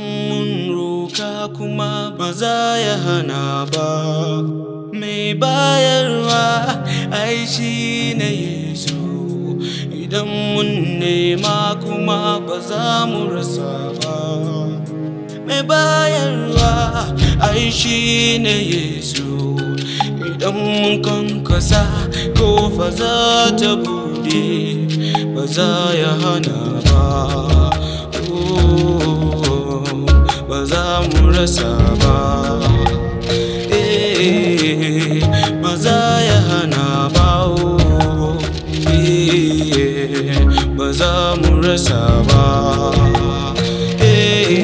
mun roka kuma ba za ya hana ba mai bayarwa ai shi ne yesu idan mun nema kuma ba za mu rasa ba mai bayarwa ai shi ne yesu idan mun kankasa kofa za ta bude ba za ya hana ba Oh, ba za mu rasa ba Eh, ba za ya hana ba oh, eh, ba za mu rasa ba Eh,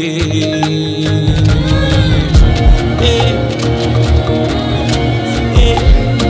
eh, eh.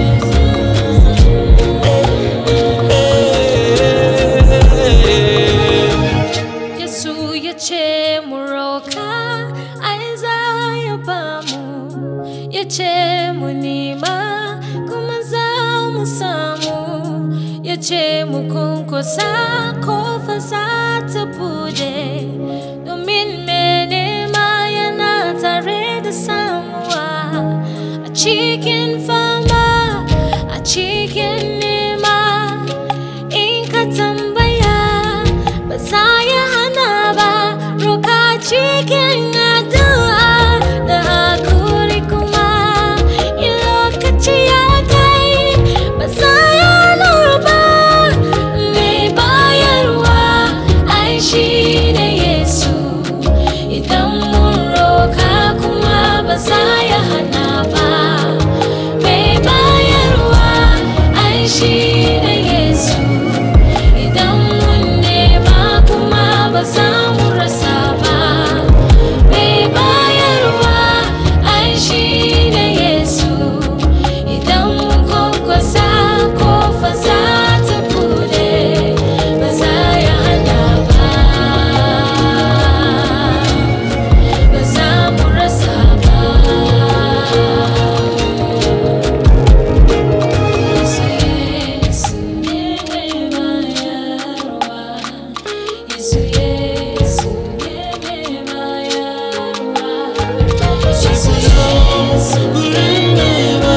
Yesu ya ce mu roka ai za ya ba mu ya ce mu nema kuma za mu samu ya ce mu kunkusa kofa za ta bude domin me nema yana tare da samuwa a cikin fama a cikin nema in ka tambaya ba za ya hana ba roka cikin addu'a da hakuri kuma in lokaci ya kai ba za ya hana ba mai bayarwa ai shi ne yesu idan mun roka kuma ba za ya hana ba mai bayarwa ai shi ne yesu idan mun nema kuma ba za mu rasa ba mai bayarwa ai shi ne yesu idan mun kwankwasa kofa za ta bude ba za ya hana ba ba za mu rasa ba Yesu Yesu ne mai bayarwa Yesu Yesu ne mai bayarwa Yesu Yesu ne mai